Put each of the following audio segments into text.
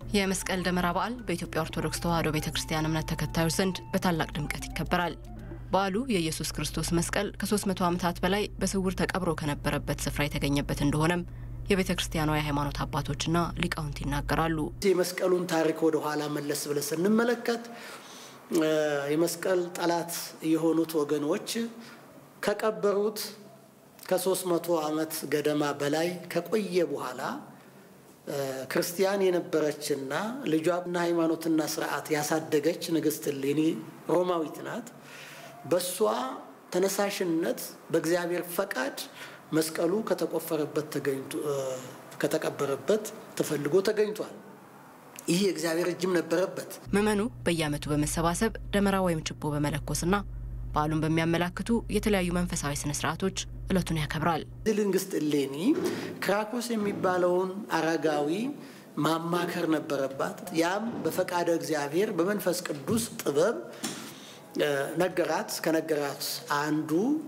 የመስቀል ደመራ በዓል በኢትዮጵያ ኦርቶዶክስ ተዋሕዶ ቤተ ክርስቲያን እምነት ተከታዮች ዘንድ በታላቅ ድምቀት ይከበራል። በዓሉ የኢየሱስ ክርስቶስ መስቀል ከ300 ዓመታት በላይ በስውር ተቀብሮ ከነበረበት ስፍራ የተገኘበት እንደሆነም የቤተ ክርስቲያኗ የሃይማኖት አባቶችና ሊቃውንት ይናገራሉ። የመስቀሉን ታሪክ ወደ ኋላ መለስ ብለን ስንመለከት የመስቀል ጠላት የሆኑት ወገኖች ከቀበሩት ከሶስት መቶ ዓመት ገደማ በላይ ከቆየ በኋላ ክርስቲያን የነበረችና ልጇና ሃይማኖትና ስርዓት ያሳደገች ንግሥት እሌኒ ሮማዊት ናት። በእሷ ተነሳሽነት በእግዚአብሔር ፈቃድ መስቀሉ ከተቆፈረበት ተገኝቶ ከተቀበረበት ተፈልጎ ተገኝቷል። ይህ የእግዚአብሔር እጅም ነበረበት። ምዕመኑ በየዓመቱ በመሰባሰብ ደመራ ወይም ችቦ በመለኮስና በዓሉን በሚያመላክቱ የተለያዩ መንፈሳዊ ስነ ስርዓቶች እለቱን ያከብራል። እዚህ ንግሥት እሌኒ ክራኮስ የሚባለውን አረጋዊ ማማከር ነበረባት። ያም በፈቃደ እግዚአብሔር በመንፈስ ቅዱስ ጥበብ ነገራት። ከነገራት አንዱ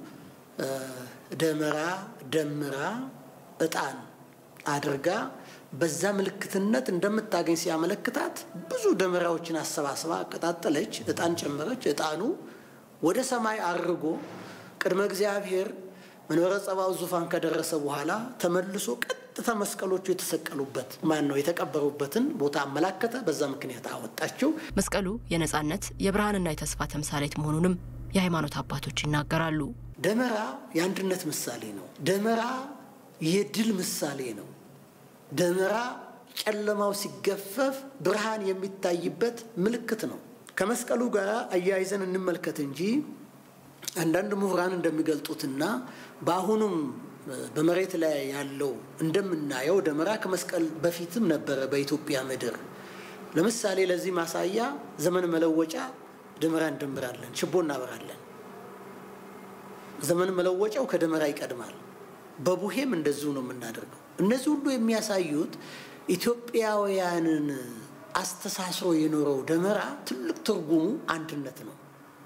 ደመራ ደምራ እጣን አድርጋ በዛ ምልክትነት እንደምታገኝ ሲያመለክታት ብዙ ደመራዎችን አሰባስባ አቀጣጠለች፣ እጣን ጨመረች። እጣኑ ወደ ሰማይ አርጎ ቅድመ እግዚአብሔር መንበረ ጸባኦት ዙፋን ከደረሰ በኋላ ተመልሶ ቀጥታ መስቀሎቹ የተሰቀሉበት ማን ነው የተቀበሩበትን ቦታ አመላከተ። በዛ ምክንያት አወጣችው። መስቀሉ የነጻነት የብርሃንና የተስፋ ተምሳሌት መሆኑንም የሃይማኖት አባቶች ይናገራሉ። ደመራ የአንድነት ምሳሌ ነው። ደመራ የድል ምሳሌ ነው። ደመራ ጨለማው ሲገፈፍ ብርሃን የሚታይበት ምልክት ነው። ከመስቀሉ ጋር አያይዘን እንመልከት እንጂ አንዳንድ ምሁራን እንደሚገልጡትና በአሁኑም በመሬት ላይ ያለው እንደምናየው ደመራ ከመስቀል በፊትም ነበረ በኢትዮጵያ ምድር። ለምሳሌ ለዚህ ማሳያ ዘመን መለወጫ ደመራ እንደምራለን፣ ችቦ እናበራለን። ዘመን መለወጫው ከደመራ ይቀድማል። በቡሄም እንደዚሁ ነው የምናደርገው። እነዚህ ሁሉ የሚያሳዩት ኢትዮጵያውያንን አስተሳስሮ የኖረው ደመራ ትልቅ ትርጉሙ አንድነት ነው።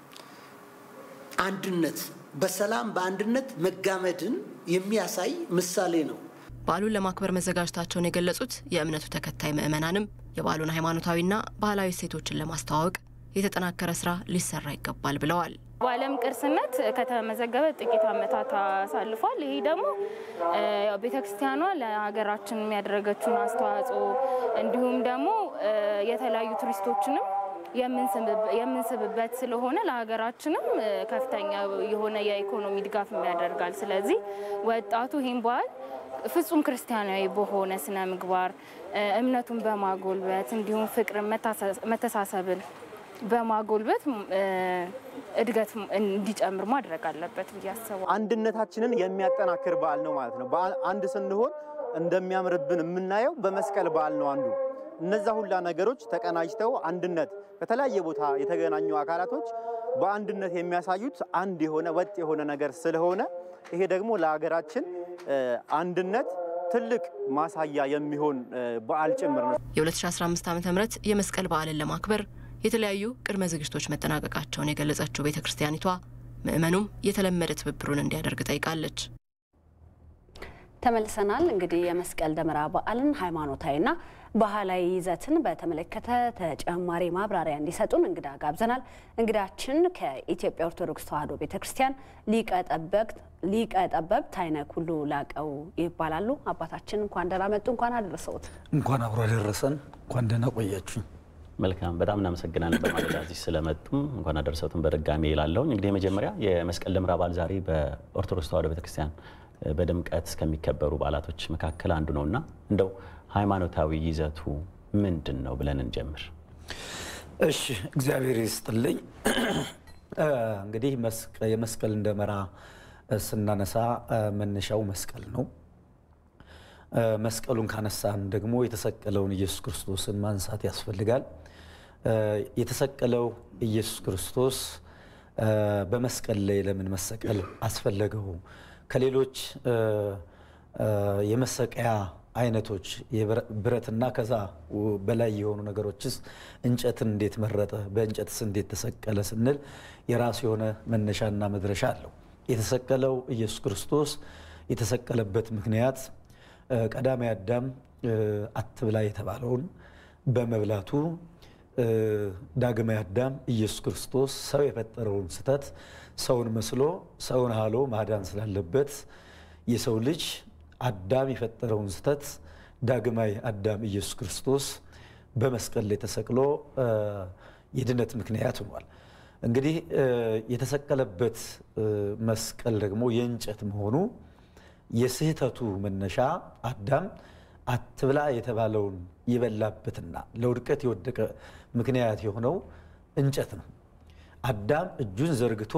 አንድነት በሰላም በአንድነት መጋመድን የሚያሳይ ምሳሌ ነው። በዓሉን ለማክበር መዘጋጀታቸውን የገለጹት የእምነቱ ተከታይ ምዕመናንም የበዓሉን ሃይማኖታዊና ባህላዊ እሴቶችን ለማስተዋወቅ የተጠናከረ ስራ ሊሰራ ይገባል ብለዋል። በዓለም ቅርስነት ከተመዘገበ ጥቂት ዓመታት አሳልፏል። ይሄ ደግሞ ቤተክርስቲያኗ ለሀገራችን የሚያደረገችውን አስተዋጽኦ እንዲሁም ደግሞ የተለያዩ ቱሪስቶችንም የምንስብበት ስለሆነ ለሀገራችንም ከፍተኛ የሆነ የኢኮኖሚ ድጋፍ ያደርጋል። ስለዚህ ወጣቱ ይህን በዓል ፍጹም ክርስቲያናዊ በሆነ ስነ ምግባር እምነቱን በማጎልበት እንዲሁም ፍቅርን፣ መተሳሰብን በማጎልበት እድገት እንዲጨምር ማድረግ አለበት ብዬ አስባለሁ። አንድነታችንን የሚያጠናክር በዓል ነው ማለት ነው። አንድ ስንሆን እንደሚያምርብን የምናየው በመስቀል በዓል ነው አንዱ እነዛ ሁላ ነገሮች ተቀናጅተው አንድነት ከተለያየ ቦታ የተገናኙ አካላቶች በአንድነት የሚያሳዩት አንድ የሆነ ወጥ የሆነ ነገር ስለሆነ ይሄ ደግሞ ለሀገራችን አንድነት ትልቅ ማሳያ የሚሆን በዓል ጭምር ነው። የ2015 ዓ ም የመስቀል በዓልን ለማክበር የተለያዩ ቅድመ ዝግጅቶች መጠናቀቃቸውን የገለጸችው ቤተ ክርስቲያኒቷ ምዕመኑም የተለመደ ትብብሩን እንዲያደርግ ጠይቃለች። ተመልሰናል። እንግዲህ የመስቀል ደመራ በዓልን ሃይማኖታዊና ባህላዊ ይዘትን በተመለከተ ተጨማሪ ማብራሪያ እንዲሰጡን እንግዳ ጋብዘናል። እንግዳችን ከኢትዮጵያ ኦርቶዶክስ ተዋሕዶ ቤተ ክርስቲያን ሊቀ ጠበብት አይነ ኩሉ ላቀው ይባላሉ። አባታችን እንኳን ደህና መጡ። እንኳን አደረሰውት። እንኳን አብሮ አደረሰን። እንኳን ደህና ቆያችሁኝ። መልካም በጣም እናመሰግናለን። በማለዳ እዚህ ስለመጡም እንኳን አደረሰውትን በድጋሚ ይላለሁኝ። እንግዲህ የመጀመሪያ የመስቀል ደመራ በዓል ዛሬ በኦርቶዶክስ ተዋሕዶ ቤተክርስቲያን በድምቀት ከሚከበሩ በዓላቶች መካከል አንዱ ነው እና እንደው ሃይማኖታዊ ይዘቱ ምንድን ነው ብለን እንጀምር። እሺ፣ እግዚአብሔር ይስጥልኝ። እንግዲህ የመስቀልን ደመራ ስናነሳ መነሻው መስቀል ነው። መስቀሉን ካነሳን ደግሞ የተሰቀለውን ኢየሱስ ክርስቶስን ማንሳት ያስፈልጋል። የተሰቀለው ኢየሱስ ክርስቶስ በመስቀል ላይ ለምን መሰቀል አስፈለገው? ከሌሎች የመሰቀያ አይነቶች ብረትና ከዛ በላይ የሆኑ ነገሮችስ እንጨትን እንዴት መረጠ? በእንጨትስ እንዴት ተሰቀለ ስንል የራሱ የሆነ መነሻና መድረሻ አለው። የተሰቀለው ኢየሱስ ክርስቶስ የተሰቀለበት ምክንያት ቀዳማዊ አዳም አትብላ የተባለውን በመብላቱ ዳግማዊ አዳም ኢየሱስ ክርስቶስ ሰው የፈጠረውን ስህተት ሰውን መስሎ ሰውን ሃሎ ማዳን ስላለበት የሰው ልጅ አዳም የፈጠረውን ስህተት ዳግማዊ አዳም ኢየሱስ ክርስቶስ በመስቀል ላይ ተሰቅሎ የድነት ምክንያት ሆኗል። እንግዲህ የተሰቀለበት መስቀል ደግሞ የእንጨት መሆኑ የስህተቱ መነሻ አዳም አትብላ የተባለውን የበላበትና ለውድቀት የወደቀ ምክንያት የሆነው እንጨት ነው። አዳም እጁን ዘርግቶ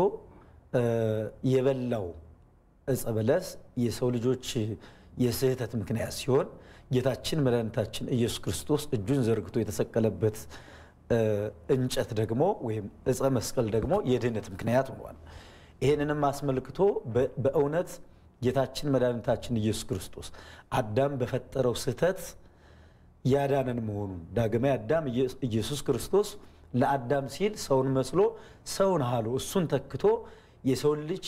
የበላው ዕፀ በለስ የሰው ልጆች የስህተት ምክንያት ሲሆን ጌታችን መድኃኒታችን ኢየሱስ ክርስቶስ እጁን ዘርግቶ የተሰቀለበት እንጨት ደግሞ ወይም ዕፀ መስቀል ደግሞ የድህነት ምክንያት ሆኗል። ይህንንም አስመልክቶ በእውነት ጌታችን መድኃኒታችን ኢየሱስ ክርስቶስ አዳም በፈጠረው ስህተት ያዳነን መሆኑን ዳግማዊ አዳም ኢየሱስ ክርስቶስ ለአዳም ሲል ሰውን መስሎ ሰውን ሃሎ እሱን ተክቶ የሰውን ልጅ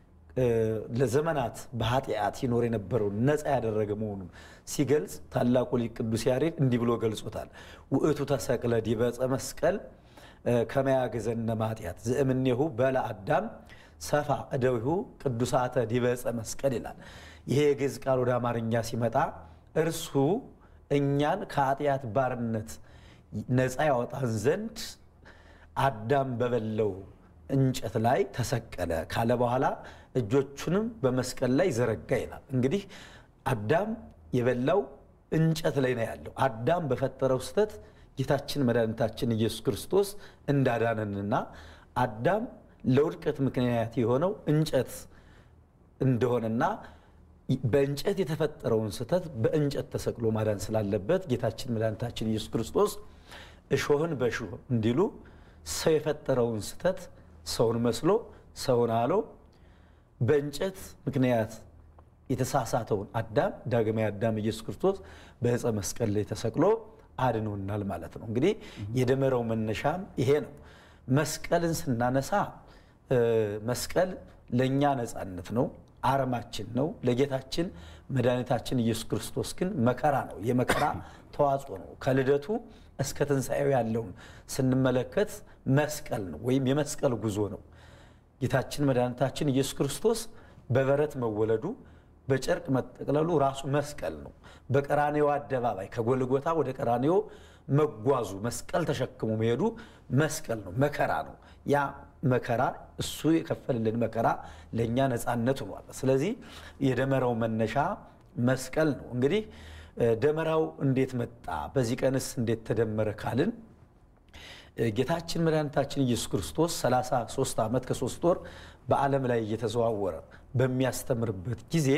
ለዘመናት በኃጢአት ይኖር የነበረውን ነፃ ያደረገ መሆኑን ሲገልጽ ታላቁ ሊቅ ቅዱስ ያሬድ እንዲህ ብሎ ገልጾታል። ውእቱ ተሰቅለ ዲበ ዕፀ መስቀል ከመያግዘነ ማጢአት ዘእምኔሁ በላ አዳም ሰፋ እደዊሁ ቅዱሳተ ዲበ ዕፀ መስቀል ይላል። ይሄ የግዕዝ ቃል ወደ አማርኛ ሲመጣ እርሱ እኛን ከኃጢአት ባርነት ነፃ ያወጣን ዘንድ አዳም በበለው እንጨት ላይ ተሰቀለ ካለ በኋላ እጆቹንም በመስቀል ላይ ዘረጋ ይላል። እንግዲህ አዳም የበላው እንጨት ላይ ነው ያለው። አዳም በፈጠረው ስህተት ጌታችን መድኃኒታችን ኢየሱስ ክርስቶስ እንዳዳነንና አዳም ለውድቀት ምክንያት የሆነው እንጨት እንደሆነና በእንጨት የተፈጠረውን ስህተት በእንጨት ተሰቅሎ ማዳን ስላለበት ጌታችን መድኃኒታችን ኢየሱስ ክርስቶስ እሾህን በእሾህ እንዲሉ ሰው የፈጠረውን ስህተት ሰውን መስሎ ሰውን አሎ በእንጨት ምክንያት የተሳሳተውን አዳም ዳግማዊ አዳም ኢየሱስ ክርስቶስ በዕፀ መስቀል ላይ ተሰቅሎ አድኖናል ማለት ነው። እንግዲህ የደመራው መነሻም ይሄ ነው። መስቀልን ስናነሳ መስቀል ለእኛ ነፃነት ነው፣ አርማችን ነው። ለጌታችን መድኃኒታችን ኢየሱስ ክርስቶስ ግን መከራ ነው፣ የመከራ ተዋጽኦ ነው። ከልደቱ እስከ ትንሣኤው ያለውን ስንመለከት መስቀል ነው ወይም የመስቀል ጉዞ ነው። ጌታችን መድኃኒታችን ኢየሱስ ክርስቶስ በበረት መወለዱ በጨርቅ መጠቅለሉ ራሱ መስቀል ነው። በቀራኔው አደባባይ ከጎልጎታ ወደ ቀራኔዮ መጓዙ መስቀል ተሸክሞ መሄዱ መስቀል ነው፣ መከራ ነው። ያ መከራ እሱ የከፈልልን መከራ ለእኛ ነፃነት ሆኗል። ስለዚህ የደመራው መነሻ መስቀል ነው። እንግዲህ ደመራው እንዴት መጣ? በዚህ ቀንስ እንዴት ተደመረ ካልን ጌታችን መድኃኒታችን ኢየሱስ ክርስቶስ 33 ዓመት ከሶስት ወር በዓለም ላይ እየተዘዋወረ በሚያስተምርበት ጊዜ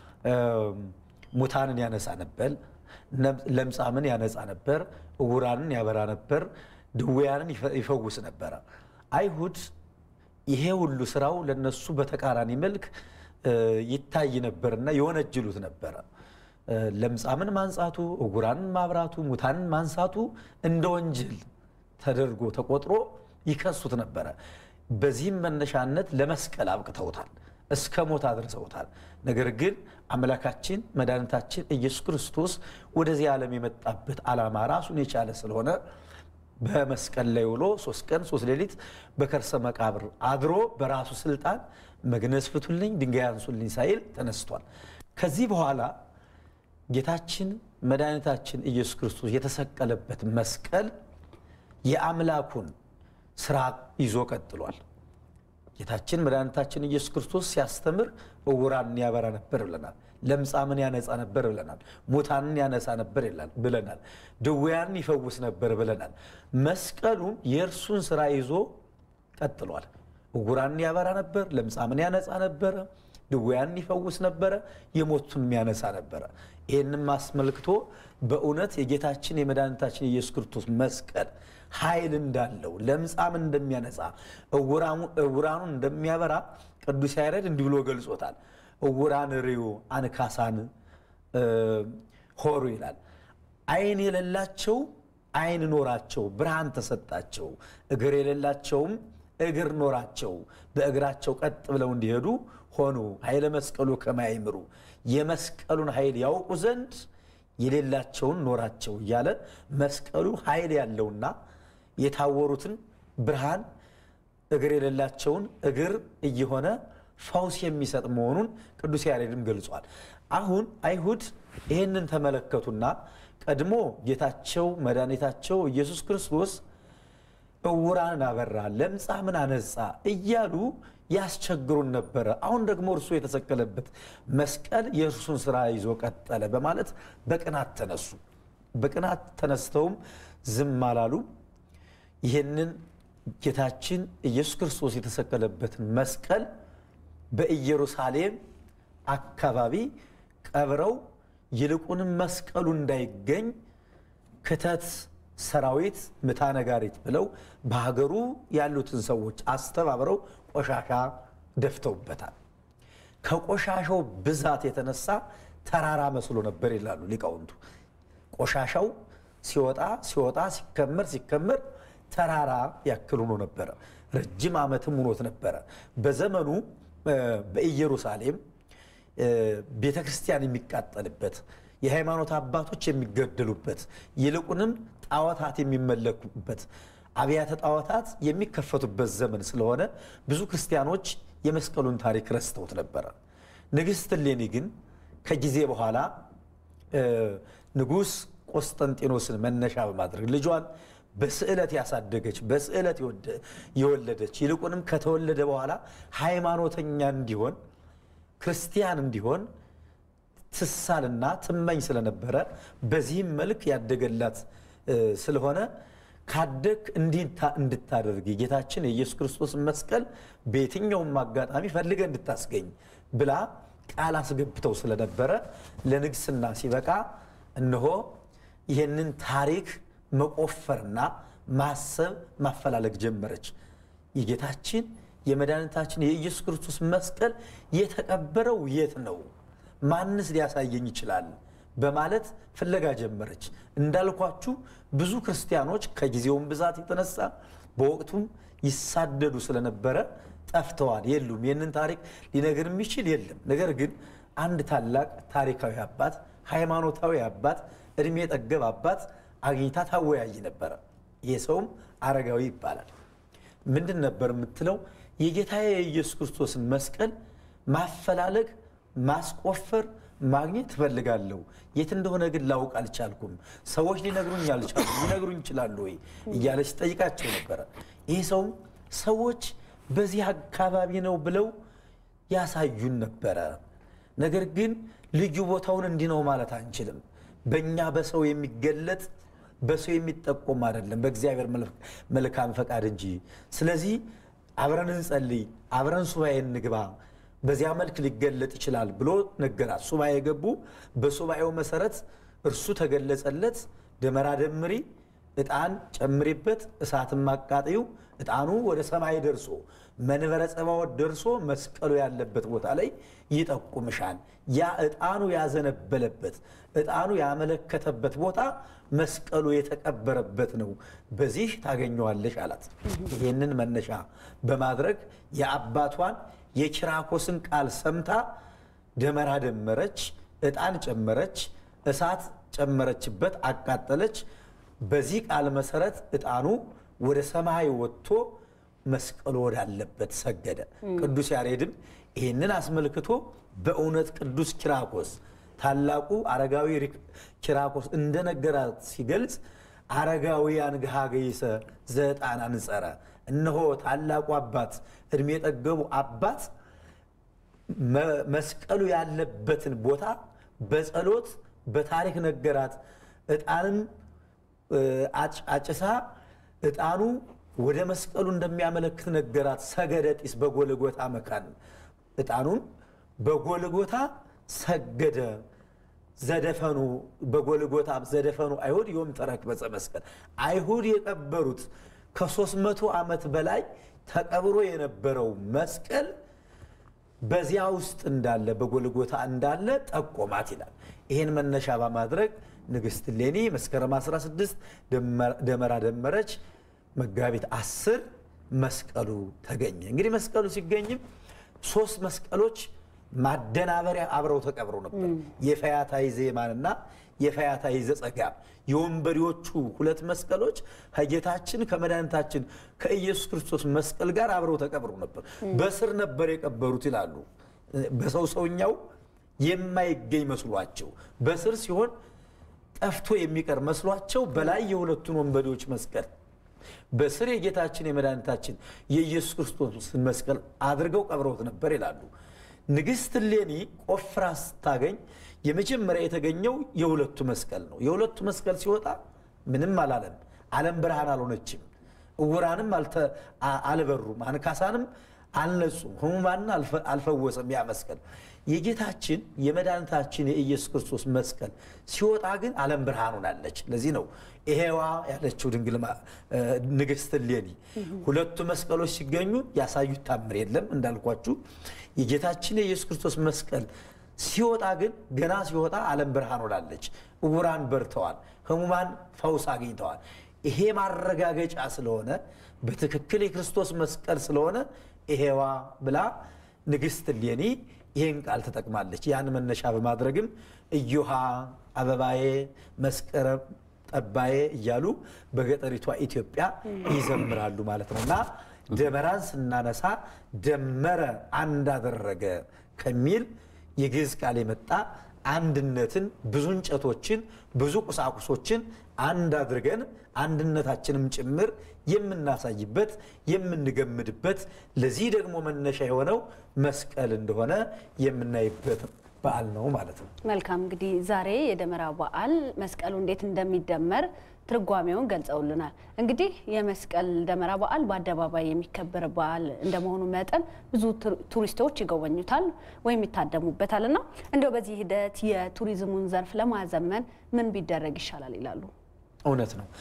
ሙታንን ያነሳ ነበር፣ ለምጻምን ያነጻ ነበር፣ እውራንን ያበራ ነበር፣ ድውያንን ይፈውስ ነበረ። አይሁድ ይሄ ሁሉ ስራው ለነሱ በተቃራኒ መልክ ይታይ ነበርና የወነጅሉት ነበረ። ለምጻምን ማንጻቱ፣ እውራንን ማብራቱ፣ ሙታንን ማንሳቱ እንደ ወንጀል ተደርጎ ተቆጥሮ ይከሱት ነበረ። በዚህም መነሻነት ለመስቀል አብቅተውታል፣ እስከ ሞት አድርሰውታል። ነገር ግን አምላካችን መድኃኒታችን ኢየሱስ ክርስቶስ ወደዚህ ዓለም የመጣበት ዓላማ ራሱን የቻለ ስለሆነ በመስቀል ላይ ውሎ ሶስት ቀን ሶስት ሌሊት በከርሰ መቃብር አድሮ በራሱ ስልጣን መግነዝ ፍቱልኝ፣ ድንጋይ አንሱልኝ ሳይል ተነስቷል። ከዚህ በኋላ ጌታችን መድኃኒታችን ኢየሱስ ክርስቶስ የተሰቀለበት መስቀል የአምላኩን ስራ ይዞ ቀጥሏል። ጌታችን መድኃኒታችን ኢየሱስ ክርስቶስ ሲያስተምር እውራንን ያበራ ነበር ብለናል። ለምጻምን ያነጻ ነበር ብለናል። ሙታንን ያነሳ ነበር ብለናል። ድውያንን ይፈውስ ነበር ብለናል። መስቀሉም የእርሱን ስራ ይዞ ቀጥሏል። እውራንን ያበራ ነበር፣ ለምጻምን ያነጻ ነበረ፣ ድውያንን ይፈውስ ነበረ፣ የሞቱንም ያነሳ ነበረ። ይህንም አስመልክቶ በእውነት የጌታችን የመድኃኒታችን የኢየሱስ ክርስቶስ መስቀል ኃይል እንዳለው ለምጻም እንደሚያነጻ እውራኑን እንደሚያበራ ቅዱስ ያሬድ እንዲህ ብሎ ገልጾታል። እውራን ርዩ አንካሳን ሆሩ ይላል። ዓይን የሌላቸው ዓይን ኖራቸው፣ ብርሃን ተሰጣቸው። እግር የሌላቸውም እግር ኖራቸው፣ በእግራቸው ቀጥ ብለው እንዲሄዱ ሆኑ። ኃይለ መስቀሉ ከማይምሩ የመስቀሉን ኃይል ያውቁ ዘንድ የሌላቸውን ኖራቸው እያለ መስቀሉ ኃይል ያለውና የታወሩትን ብርሃን እግር የሌላቸውን እግር እየሆነ ፈውስ የሚሰጥ መሆኑን ቅዱስ ያሬድም ገልጿል። አሁን አይሁድ ይህንን ተመለከቱና ቀድሞ ጌታቸው መድኃኒታቸው ኢየሱስ ክርስቶስ እውራንን አበራ፣ ለምጻምን አነጻ እያሉ ያስቸግሩን ነበረ። አሁን ደግሞ እርሱ የተሰቀለበት መስቀል የእርሱን ስራ ይዞ ቀጠለ በማለት በቅናት ተነሱ። በቅናት ተነስተውም ዝም አላሉ። ይህንን ጌታችን ኢየሱስ ክርስቶስ የተሰቀለበትን መስቀል በኢየሩሳሌም አካባቢ ቀብረው ይልቁንም መስቀሉ እንዳይገኝ ክተት ሰራዊት ምታ ነጋሪት ብለው በሀገሩ ያሉትን ሰዎች አስተባብረው ቆሻሻ ደፍተውበታል። ከቆሻሻው ብዛት የተነሳ ተራራ መስሎ ነበር ይላሉ ሊቃውንቱ። ቆሻሻው ሲወጣ ሲወጣ ሲከመር ሲከመር ተራራ ያክል ሆኖ ነበረ። ረጅም ዓመትም ሆኖት ነበረ። በዘመኑ በኢየሩሳሌም ቤተ ክርስቲያን የሚቃጠልበት የሃይማኖት አባቶች የሚገደሉበት ይልቁንም ጣዖታት የሚመለኩበት አብያተ ጣዖታት የሚከፈቱበት ዘመን ስለሆነ ብዙ ክርስቲያኖች የመስቀሉን ታሪክ ረስተውት ነበረ። ንግሥት እሌኒ ግን ከጊዜ በኋላ ንጉሥ ቆስጠንጢኖስን መነሻ በማድረግ ልጇን በስዕለት ያሳደገች በስዕለት የወለደች ይልቁንም ከተወለደ በኋላ ሃይማኖተኛ እንዲሆን ክርስቲያን እንዲሆን ትሳልና ትመኝ ስለነበረ በዚህም መልክ ያደገላት ስለሆነ ካደግ እንዲህ እንድታደርግ የጌታችን የኢየሱስ ክርስቶስ መስቀል በየትኛውም አጋጣሚ ፈልገ እንድታስገኝ ብላ ቃል አስገብተው ስለነበረ ለንግስና ሲበቃ እነሆ ይህንን ታሪክ መቆፈርና ማሰብ ማፈላለግ ጀመረች። የጌታችን የመድኃኒታችን የኢየሱስ ክርስቶስ መስቀል የተቀበረው የት ነው? ማንስ ሊያሳየኝ ይችላል? በማለት ፍለጋ ጀመረች። እንዳልኳችሁ ብዙ ክርስቲያኖች ከጊዜውም ብዛት የተነሳ በወቅቱም ይሳደዱ ስለነበረ ጠፍተዋል፣ የሉም። ይህንን ታሪክ ሊነግር የሚችል የለም። ነገር ግን አንድ ታላቅ ታሪካዊ አባት፣ ሃይማኖታዊ አባት፣ እድሜ ጠገብ አባት አግኝታ ታወያይ ነበረ። ይህ ሰውም አረጋዊ ይባላል። ምንድን ነበር የምትለው? የጌታ የኢየሱስ ክርስቶስን መስቀል ማፈላለግ፣ ማስቆፈር፣ ማግኘት ትፈልጋለሁ። የት እንደሆነ ግን ላውቅ አልቻልኩም። ሰዎች ሊነግሩኝ አልቻሉ። ሊነግሩኝ ይችላሉ ወይ እያለች ጠይቃቸው ነበረ። ይህ ሰውም ሰዎች በዚህ አካባቢ ነው ብለው ያሳዩን ነበረ። ነገር ግን ልዩ ቦታውን እንዲህ ነው ማለት አንችልም። በእኛ በሰው የሚገለጥ በሰው የሚጠቆም አይደለም፣ በእግዚአብሔር መልካም ፈቃድ እንጂ። ስለዚህ አብረን እንጸልይ፣ አብረን ሱባኤ እንግባ፣ በዚያ መልክ ሊገለጥ ይችላል ብሎ ነገራት። ሱባኤ ገቡ። በሱባኤው መሰረት እርሱ ተገለጸለት። ደመራ ደምሪ፣ ዕጣን ጨምሪበት፣ እሳትም አቃጥዩ። ዕጣኑ ወደ ሰማይ ደርሶ መንበረ ጸባዖት ደርሶ መስቀሉ ያለበት ቦታ ላይ ይጠቁምሻል። ያ ዕጣኑ ያዘነበለበት ዕጣኑ ያመለከተበት ቦታ መስቀሉ የተቀበረበት ነው። በዚህ ታገኘዋለሽ አላት። ይህንን መነሻ በማድረግ የአባቷን የኪራኮስን ቃል ሰምታ ደመራ ደመረች፣ ዕጣን ጨመረች፣ እሳት ጨመረችበት፣ አቃጠለች። በዚህ ቃል መሰረት ዕጣኑ ወደ ሰማይ ወጥቶ መስቀሉ ወዳለበት ሰገደ። ቅዱስ ያሬድም ይህንን አስመልክቶ በእውነት ቅዱስ ኪራኮስ ታላቁ አረጋዊ ኪራኮስ እንደነገራት ሲገልጽ አረጋውያን ግሃገይሰ ዘዕጣን አንጸረ፣ እነሆ ታላቁ አባት እድሜ የጠገቡ አባት መስቀሉ ያለበትን ቦታ በጸሎት በታሪክ ነገራት። ዕጣንም አጭሳ ዕጣኑ ወደ መስቀሉ እንደሚያመለክት ነገራት። ሰገደ ጢስ በጎልጎታ መካን ዕጣኑን በጎልጎታ ሰገደ። ዘደፈኑ በጎልጎታ ዘደፈኑ አይሁድ ዮም ተረክበ ዕፀ መስቀል አይሁድ የቀበሩት ከሦስት መቶ ዓመት በላይ ተቀብሮ የነበረው መስቀል በዚያ ውስጥ እንዳለ በጎልጎታ እንዳለ ጠቆማት ይላል። ይህን መነሻ በማድረግ ንግሥት እሌኒ መስከረም 16 ደመራ ደመረች። መጋቢት አስር መስቀሉ ተገኘ። እንግዲህ መስቀሉ ሲገኝም ሶስት መስቀሎች ማደናበሪያ አብረው ተቀብረው ነበር። የፈያታዊ ዜማንና የፈያታዊ ዘጸጋም የወንበዴዎቹ ሁለት መስቀሎች ከጌታችን ከመድኃኒታችን ከኢየሱስ ክርስቶስ መስቀል ጋር አብረው ተቀብረው ነበር። በስር ነበር የቀበሩት ይላሉ። በሰው ሰውኛው የማይገኝ መስሏቸው በስር ሲሆን ጠፍቶ የሚቀር መስሏቸው በላይ የሁለቱን ወንበዴዎች መስቀል በስር የጌታችን የመድኃኒታችን የኢየሱስ ክርስቶስን መስቀል አድርገው ቀብረውት ነበር ይላሉ። ንግሥት እሌኒ ቆፍራ ስታገኝ የመጀመሪያ የተገኘው የሁለቱ መስቀል ነው። የሁለቱ መስቀል ሲወጣ ምንም አላለም። ዓለም ብርሃን አልሆነችም። እውራንም አልበሩም፣ አንካሳንም አልነጹም፣ ህሙማንን አልፈወሰም። ያ መስቀል የጌታችን የመድኃኒታችን የኢየሱስ ክርስቶስ መስቀል ሲወጣ ግን ዓለም ብርሃን ሆናለች። ለዚህ ነው ይሄዋ ያለችው ድንግል ንግሥት እሌኒ ሁለቱ መስቀሎች ሲገኙ ያሳዩት ታምር የለም እንዳልኳችሁ የጌታችን የኢየሱስ ክርስቶስ መስቀል ሲወጣ ግን ገና ሲወጣ ዓለም ብርሃን ሆናለች። እውራን በርተዋል፣ ህሙማን ፈውስ አግኝተዋል። ይሄ ማረጋገጫ ስለሆነ በትክክል የክርስቶስ መስቀል ስለሆነ ይሄዋ ብላ ንግሥት እሌኒ ይህን ቃል ተጠቅማለች። ያን መነሻ በማድረግም እዮሃ አበባዬ መስከረም ጠባዬ እያሉ በገጠሪቷ ኢትዮጵያ ይዘምራሉ ማለት ነው እና ደመራን ስናነሳ ደመረ አንድ አደረገ ከሚል የግዕዝ ቃል የመጣ አንድነትን ብዙ እንጨቶችን ብዙ ቁሳቁሶችን አንድ አድርገን አንድነታችንም ጭምር የምናሳይበት የምንገምድበት ለዚህ ደግሞ መነሻ የሆነው መስቀል እንደሆነ የምናይበት በዓል ነው ማለት ነው። መልካም እንግዲህ ዛሬ የደመራ በዓል መስቀሉ እንዴት እንደሚደመር ትርጓሜውን ገልጸውልናል። እንግዲህ የመስቀል ደመራ በዓል በአደባባይ የሚከበር በዓል እንደመሆኑ መጠን ብዙ ቱሪስቶች ይጎበኙታል ወይም ይታደሙበታል እና እንደው በዚህ ሂደት የቱሪዝሙን ዘርፍ ለማዘመን ምን ቢደረግ ይሻላል ይላሉ? እውነት ነው።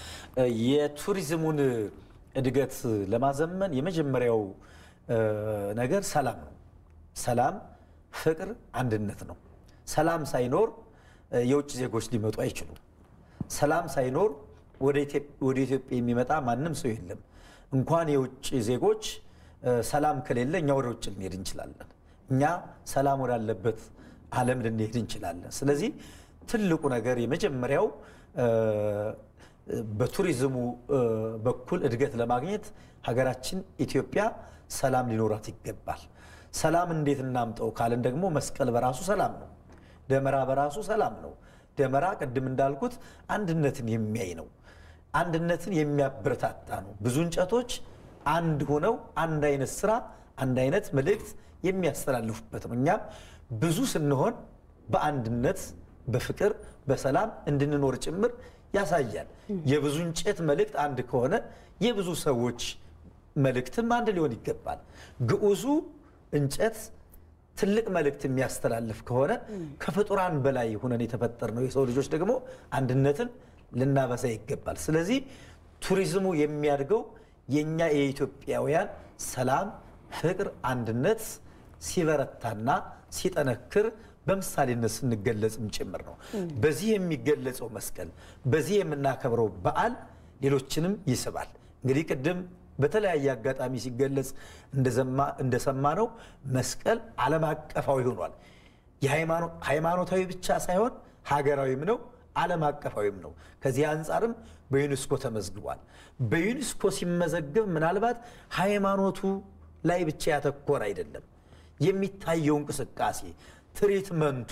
የቱሪዝሙን እድገት ለማዘመን የመጀመሪያው ነገር ሰላም ነው። ሰላም፣ ፍቅር፣ አንድነት ነው። ሰላም ሳይኖር የውጭ ዜጎች ሊመጡ አይችሉም። ሰላም ሳይኖር ወደ ኢትዮጵያ የሚመጣ ማንም ሰው የለም። እንኳን የውጭ ዜጎች ሰላም ከሌለ እኛ ወደ ውጭ ልንሄድ እንችላለን። እኛ ሰላም ወዳለበት ዓለም ልንሄድ እንችላለን። ስለዚህ ትልቁ ነገር የመጀመሪያው በቱሪዝሙ በኩል እድገት ለማግኘት ሀገራችን ኢትዮጵያ ሰላም ሊኖራት ይገባል። ሰላም እንዴት እናምጠው ካልን ደግሞ መስቀል በራሱ ሰላም ነው። ደመራ በራሱ ሰላም ነው። ደመራ ቅድም እንዳልኩት አንድነትን የሚያይ ነው። አንድነትን የሚያበረታታ ነው። ብዙ እንጨቶች አንድ ሆነው አንድ አይነት ስራ፣ አንድ አይነት መልእክት የሚያስተላልፉበት ነው። እኛም ብዙ ስንሆን በአንድነት በፍቅር በሰላም እንድንኖር ጭምር ያሳያል። የብዙ እንጨት መልእክት አንድ ከሆነ የብዙ ሰዎች መልእክትም አንድ ሊሆን ይገባል። ግዑዙ እንጨት ትልቅ መልእክት የሚያስተላልፍ ከሆነ ከፍጡራን በላይ ሆነን የተፈጠርነው የሰው ልጆች ደግሞ አንድነትን ልናበሳ ይገባል። ስለዚህ ቱሪዝሙ የሚያድገው የእኛ የኢትዮጵያውያን ሰላም፣ ፍቅር፣ አንድነት ሲበረታና ሲጠነክር በምሳሌነት ስንገለጽም ጭምር ነው። በዚህ የሚገለጸው መስቀል፣ በዚህ የምናከብረው በዓል ሌሎችንም ይስባል። እንግዲህ ቅድም በተለያየ አጋጣሚ ሲገለጽ እንደሰማነው መስቀል ዓለም አቀፋዊ ሆኗል። ሃይማኖታዊ ብቻ ሳይሆን ሀገራዊም ነው፣ ዓለም አቀፋዊም ነው። ከዚህ አንጻርም በዩኔስኮ ተመዝግቧል። በዩኔስኮ ሲመዘግብ ምናልባት ሃይማኖቱ ላይ ብቻ ያተኮረ አይደለም። የሚታየው እንቅስቃሴ ትሪትመንቱ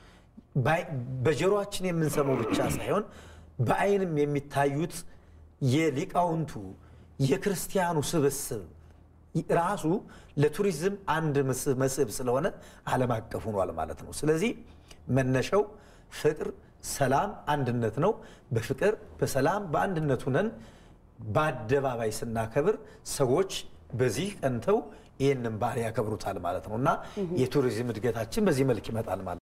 በጆሮአችን የምንሰማው ብቻ ሳይሆን በአይንም የሚታዩት የሊቃውንቱ የክርስቲያኑ ስብስብ ራሱ ለቱሪዝም አንድ መስህብ ስለሆነ ዓለም አቀፍ ሆኗል ማለት ነው። ስለዚህ መነሻው ፍቅር፣ ሰላም፣ አንድነት ነው። በፍቅር በሰላም በአንድነት ሁነን በአደባባይ ስናከብር ሰዎች በዚህ ቀንተው ይህንን ባህል ያከብሩታል ማለት ነው እና የቱሪዝም እድገታችን በዚህ መልክ ይመጣል ማለት ነው።